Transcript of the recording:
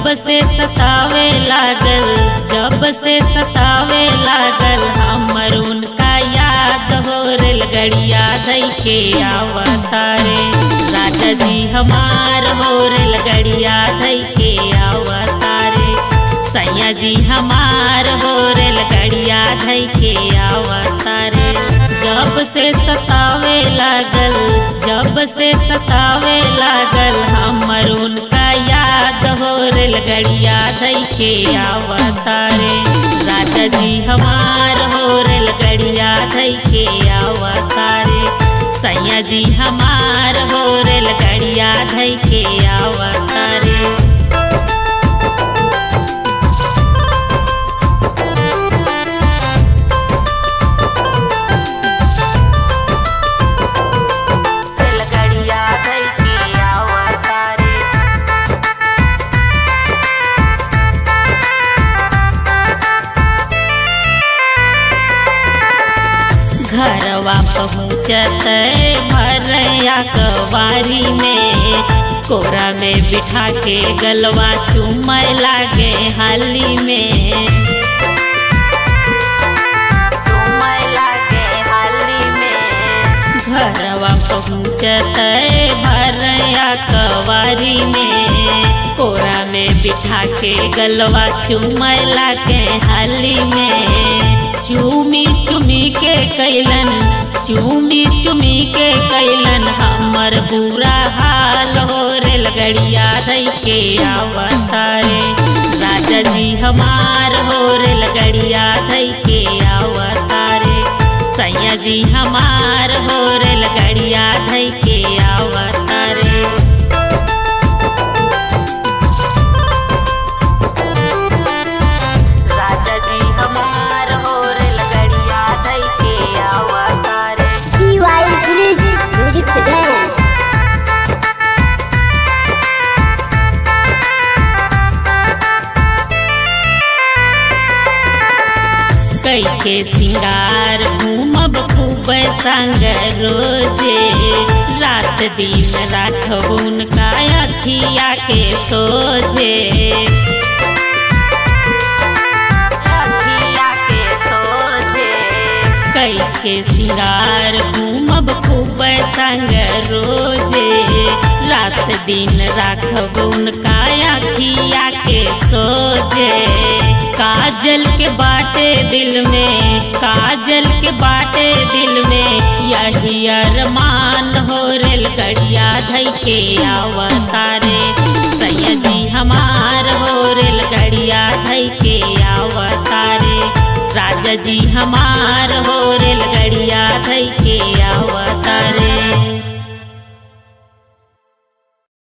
से सतावे लागल जब से सतावे लागल हमर उनका याद हो रेलगड़िया धई के आवतारे राजा जी हमार हो रेलगड़िया धई के आवतारे सैया जी हमार हो रेलगड़िया धई के आवतारे जब से सतावे लागल जब से सतावे लागल हमर उनका याद हो रेलगड़िया धई के आवतारे राजा जी हमार हो रेलगड़िया धई के आवतारे सैया जी हमार हो रेलगड़िया धई के आवतारे रेलगड़िया धई के आवतारे घरवा पहुँचत भरया कवारी में कोरा में बिठा के गलवा चुमय लागे हाली में चुमय लागे हाली में घरवा पहुँचत भरया कवारी में कोरा में बिठा के गलवा चुमय लागे हाली में चूमी चुमी के कैलन चूमी चुमी के कैलन हमर बुरा हाल हो रेलगड़िया धई के आवतारे राजा जी हमार हो रेलगड़िया धई के आवतारे सैया जी हमार हो रेलगड़िया धई के आवतारे राजा जी हमार हो रेलगड़िया धई के आवतारे DY Music Music Today. कई के सिंगार घूमब खूब संग रोजे रात दिन राखब उनका अखिया के सोझे अखिया के सोझे कई के सिंगार घूमब खूब संग रोजे रात दिन राखब उनका अखिया के सोझे काजल के बाटे दिल में काजल के बाटे दिल में यही अरमान हो रेलगड़िया धई के आवतारे सैया जी हमार हो रेलगड़िया धई के आवतारे राजा जी हमार